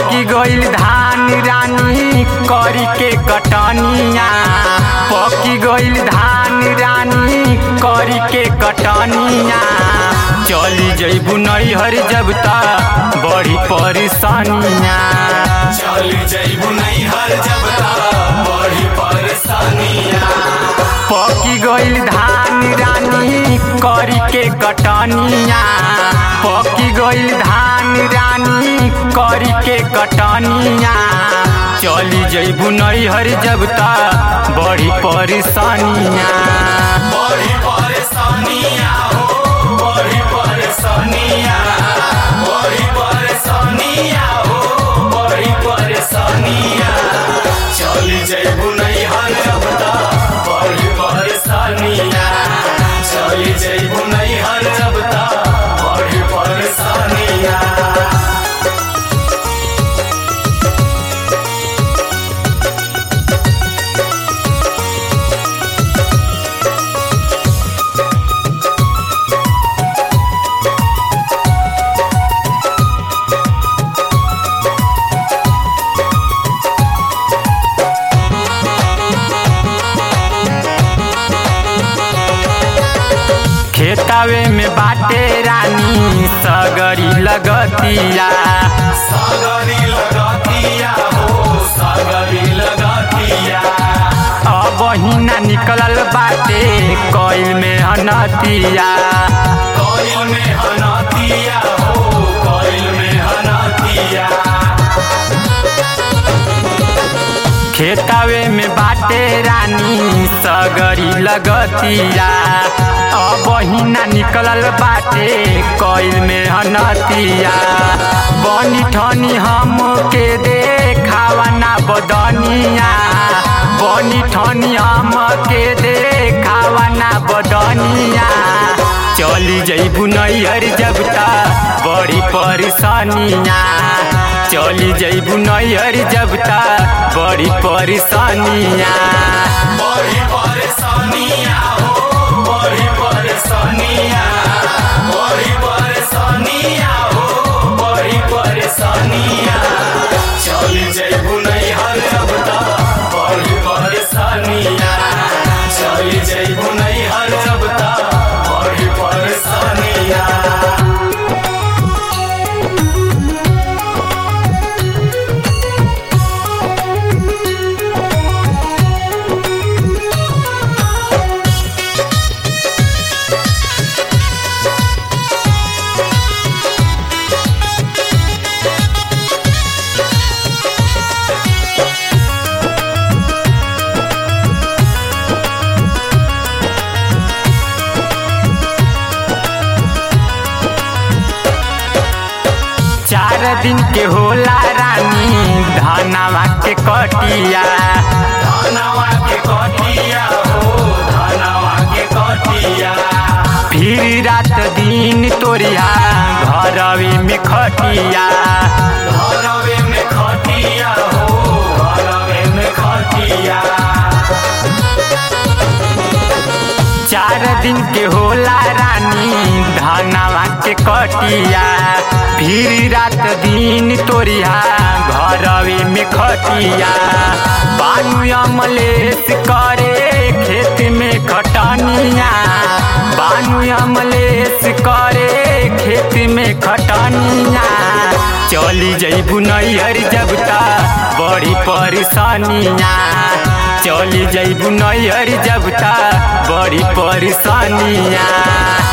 पकी गइल धान रानी करी के कटनिया पकी गइल धान रानी करी के कटनिया चली जइबू नैहर जब तक बड़ी परेशानिया चली जइबू नैहर जब तक बड़ी परेशानिया पकी गइल धान रानी करी के कटनिया पकी गइल धान रानी करी के कटनिया चली जइबू नैहर जब तक बड़ी परेशानिया बड़ी परेशानिया हो बड़ी परेशानिया बड़ी परेशानिया हो बड़ी परेशानिया चली जइबू नैहर जब तक बड़ी परेशानिया चली जइबू नैहर जब तक बड़ी परेशानिया खेतावे में बाटे रानी सगरी लगतिया सागरी लगातिया हो सागरी लगातिया अब हिना निकलल बाटे कइल में हनतिया कोयल में हनातिया हो कोयल में हनातिया खेतावे में बाटे रानी सगरी लगतिया अब हिना निकलल बाटे कइल में हनतिया बनी ठनी हम के देखावा ना बदनिया बनी ठनी हम के देखावा ना बदनिया चली जइबू नैहर जब तक बड़ी परेशानिया चली जइबू नैहर जब तक बड़ी परेशानिया बड़ी परेशानिया हो बड़ी परेशानिया बड़ी परेशानिया हो बड़ी परेशानिया चली जइबू नैहर जब तक बड़ी परेशानिया चली जइबू नैहर जब तक बड़ी परेशानिया चार दिन के होला रानी धनवा के कटिया धनवा के कटिया हो धनवा के कटिया फिर रात दिन तोरिया घरवे में खटिया घरवे में खटिया हो घरवे में खटिया चार दिन के होला रानी धनवा के कटिया फिर रात दिन तोरिया घरवे में खटिया बानू अमलेस करे खेत में खटनिया बानू अमलेस करे खेत में खटनिया चली जइबू नैहर जब तक बड़ी परेशानिया चली जइबू नैहर जब तक बड़ी परेशानिया